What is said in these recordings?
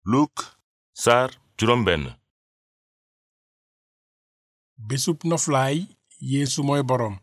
Luk saar juróom benn bésub noflaay yeesu mooy boroom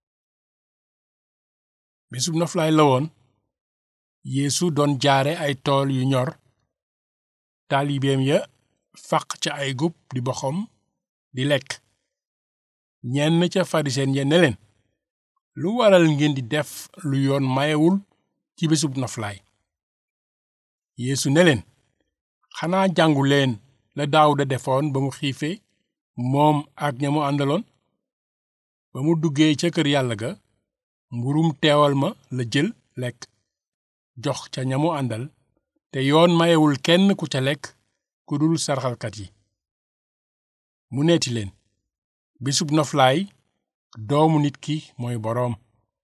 bésub noflaay la woon yeesu doon jaare ay tool yu ñor taalibeem ya faq ca ay gub di boxom di lekk ñenn ca farisen ya ne leen lu waral ngeen di def lu yoon mayewul ci bésub noflaay yeesu ne leen xanaa jàngu leen la daawuda defoon ba mu xiifee moom ak ña mu àndaloon ba mu duggee ca kër yàlla ga mburum teewal ma la jël lekk jox ca ña mu àndal te yoon mayewul kenn ku ca lekk ku dul sarxalkat yi mu neeti leen bisub noflaay doomu nit ki mooy boroom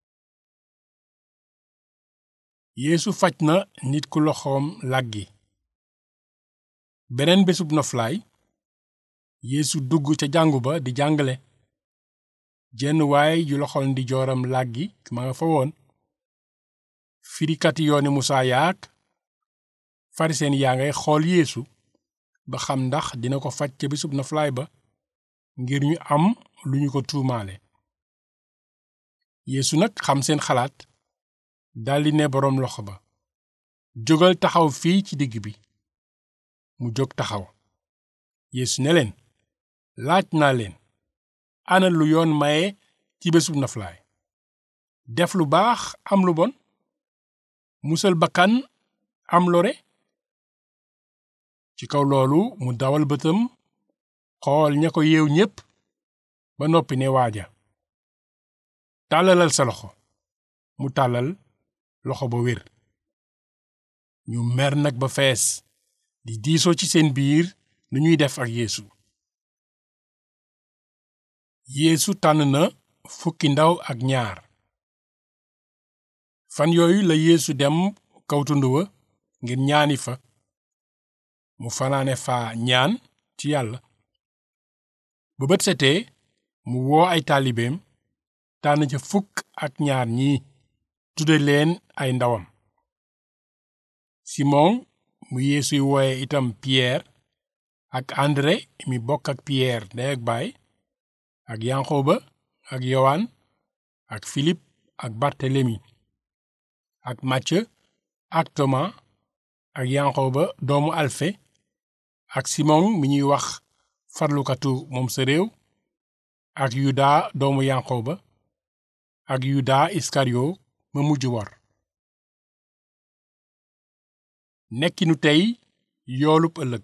yeesu faj na nit ku loxoom làggi beneen bésub noflaay yeesu dugg ca jàngu ba di jàngale jenn waay ju loxol ndi jooram làggi ma nga fa woon firikati yooni musaa yaak fariseen yaa ngay xool yeesu ba xam ndax dina ko faj ca bésub noflaay ba ngir ñu am lu ñu ko tuumaale yeesu nag xam seen xalaat daldi ne boroom loxo ba jógal taxaw fii ci digg bi mu jóg taxaw yeesu ne leen laaj naa leen ana lu yoon maye ci bésub noflaay def lu baax am lu bon musal bakkan am lore ci kaw loolu mu dawal bëtam xool ña ko yeew ñépp ba noppi ne waaja tàllalal sa loxo mu tàllal loxo ba wér ñu mer nag ba fees di diisoo ci seen biir nu ñuy def ak yeesu yeesu tànn na fukki ndaw ak ñaar fan yooyu la yeesu dem kaw tund wa ngir ñaani fa mu fanaane fa ñaan ci yàlla ba bët setee mu woo ay taalibeem tànn ca fukk ak ñaar ñi tudde leen ay ndawam simon mu yeesuy wooye itam piyeer ak andre mi bokk ak piyeer ndey ak baay ak yanqoba ak yowaan ak filip ak bartelemi ak màcce ak toma ak yanqoba doomu alfe ak simon mi ñuy wax farlukatu moom sa réew ak yuda doomu yanqoba ak yuda iskariyo ma mujj wor nekkinu tey yoolub ëllëg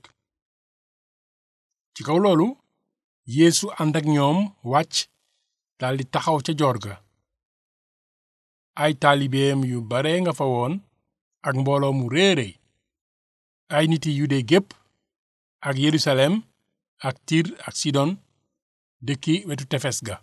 ci kaw loolu yeesu ànd ak ñoom wàcc daldi taxaw ca joor ga ay taalibeem yu bare nga fa woon ak mbooloo mu réeréy ay niti yude gépp ak yerusalem ak tir ak sidon dëkki wetu tefes ga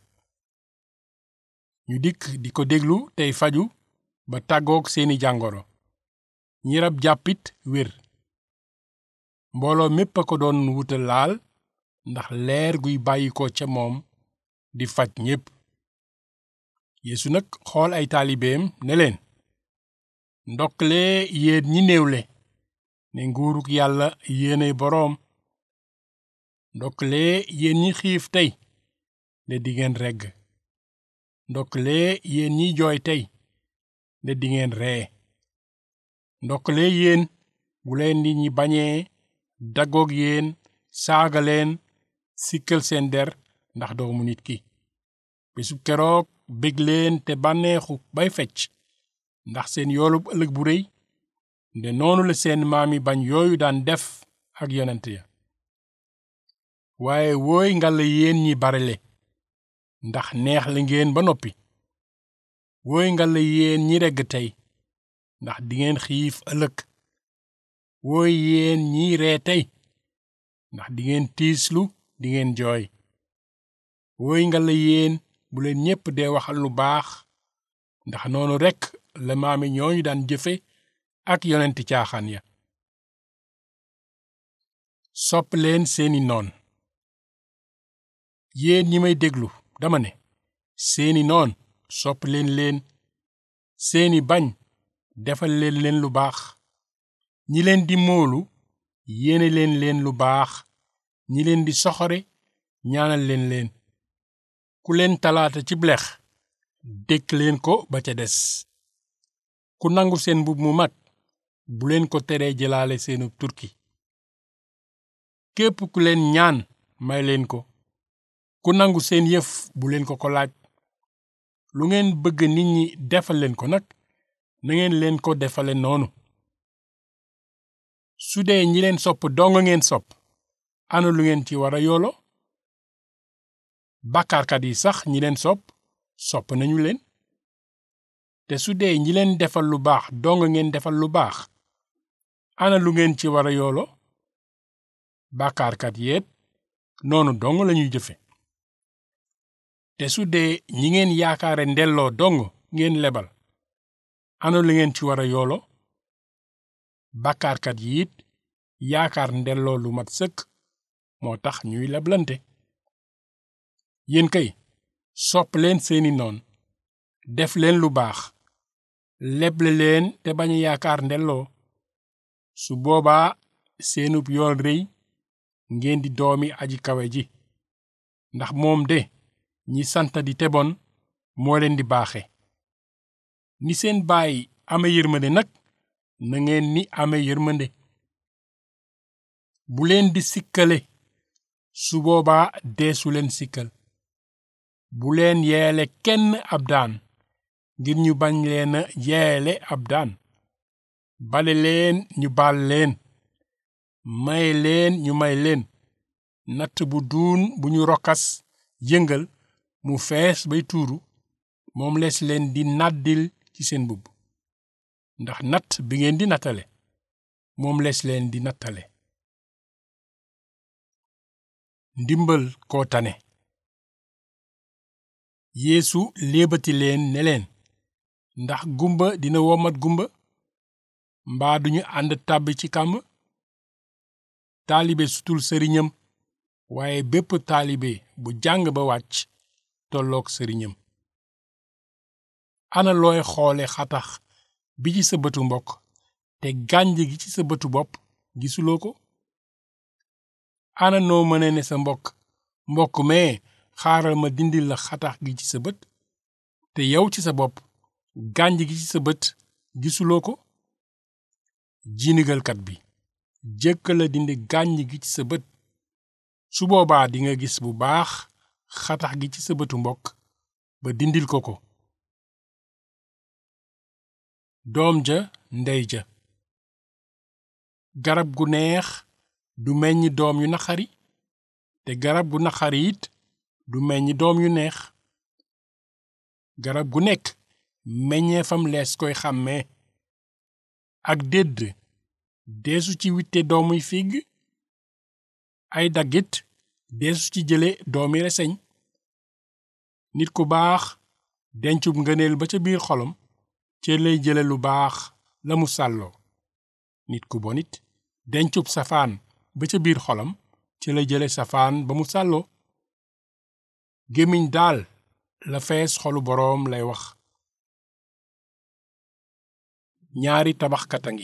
ñu dikk di ko déglu tey faju ba tàggook seeni jàngoro ñi rab jàppit wér mbooloo mépp a ko doon wuta laal ndax leer guy bàyyi ko ca moom di faj ñépp yeesu nag xool ay taalibeem ne leen ndokkale yéen ñi néewle ne nguuruk yàlla yéenay boroom ndokkale yéen ñi xiif tey ne dingeen regg ndokkale yéen ñi jooy tey ne dingeen ree ndokkale yéen bu leen nit ñi bañee daggoog yéen saaga leen sikkal seen der ndax doomu nit ki bésub keroog bég leen te bànneexu bay fecc ndax seen yoolub ëllëg bu réy nde noonu la seen maami bañ yooyu daan def ak yonent ya waaye wooy ngalla yéen ñi barele ndax neex la ngeen ba noppi wooy ngalla yéen ñi regg tey ndax dingeen xiif ëllëg wooy yéen ñi ree tey ndax dingeen tiislu dingeen jooy wooy ngalla yéen bu leen ñépp dee waxal lu baax ndax noonu rekk la maami ñooñu daan jëfe ak yonenti caaxaan ya sopp leen seeni noon yéen ñi may déglu dama ne seeni noon sopp leen leen seeni bañ defal leen leen lu baax ñi leen di moolu yéene leen leen lu baax ñi leen di soxore ñaanal leen leen ku leen talaata ci blex dékk leen ko ba ca des ku nangu seen mbub mu mag bu leen ko teree jëlaale seenu turki képp ku leen ñaan may leen ko ku nangu seen yëf bu leen ko ko laaj lu ngeen bëgg nit ñi defal leen ko nag na ngeen leen ko defale noonu su dee ñi leen sopp dong ngeen sopp ana lu ngeen ci war a yoolo bàkkaarkat yi sax ñi leen sopp sopp nañu leen te su dee ñi leen defal lu baax dong ngeen defal lu baax ana lu ngeen ci war a yoolo bàkkaarkat yeet noonu dong lañuy jëfe te su dee ñi ngeen yaakaare ndelloo dong ngeen lebal ana lu ngeen ci war a yoolo bàkkaarkat yi it yaakaar ndelloo lu mat sëkk moo tax ñuy leblante yéen kay sopp leen seeni noon def leen lu baax leble leen te bañ a yaakaar ndelloo su boobaa seenub yool rëy ngeen di doomi aji kawe ji ndax moom de ñi sant di tebon moo leen di baaxe ni seen baay ame yërmande nag na ngeen ni ame yërmande bu leen di sikkale su boobaa deesu leen sikkal bu leen yeele kenn ab daan ngir ñu bañ leen a yeele ab daan bale leen ñu baal leen may leen ñu may leen natt bu duun bu ñu rokkas yëngal mu fees bay tuuru moom lees leen di nàddil ci seen mbubb ndax natt bi ngeen di nattale moom lees leen di nattale ndimbal koo tane yeesu léebati leen ne leen ndax gumba dina womat gumba mbaa duñu ànd tàbbi ci kàmb taalibe sutul sëriñam waaye bépp taalibe bu jàng ba wàcc tolloog sëriñam ana looy xoole xatax bi ci sa bëtu mbokk te gànj gi ci sa bëtu bopp gisuloo ko ana noo mëne ne sa mbokk mbokk mee xaaral ma dindil la xatax gi ci sa bët te yow ci sa bopp gànj gi ci sa bët gisuloo ko jinigalkat bi jëkk la dindi gànj gi ci sa bët su boobaa dinga gis bu baax xatax gi ci sa bëtu mbokk ba dindil ko ko doom ja ndey ja garab gu neex du meññ doom yu naqari te garab gu naqari it du meññ doom yu neex garab gu nekk meññeefam lees koy xàmmee ak dédd deesu ci witte doomuy figg ay daggit deesu ci jële doomi reseñ nit ku baax dencub ngëneel ba ca biir xolom ca lay jële lu baax la mu sàlloo nit ku bonit dencub safaan ba ca biir xolam ca lay jële safaan ba mu sàlloo gémmiñ daal la fees xolu boroom lay wax ñaari tabaxkat a ngi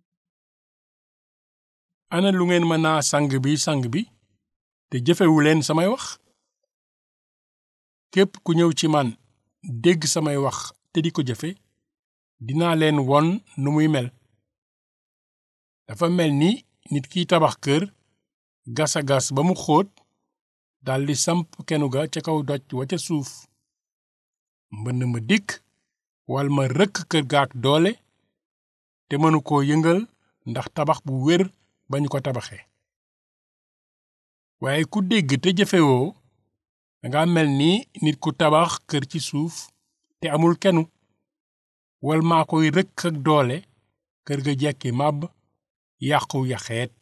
ana lu ngeen mën naa sang bi sang bi te jëfewu leen samay wax képp ku ñëw ci man dégg samay wax te di ko jëfe dinaa leen won nu muy mel dafa mel ni nit kiy tabax kër gas a gas ba mu xóot daldi samp kenu ga ca kaw doj wa ca suuf mbënn ma dikk wal ma rëkk kër gaak doole te mënu koo yëngal ndax tabax bu wér bañu ko tabaxe waaye ku dégg te jëfewoo danga mel ni nit ku tabax kër ci suuf te amul kenu wal maa koy rëkk ak doole kër ga jekki màbb yàqu yaxeet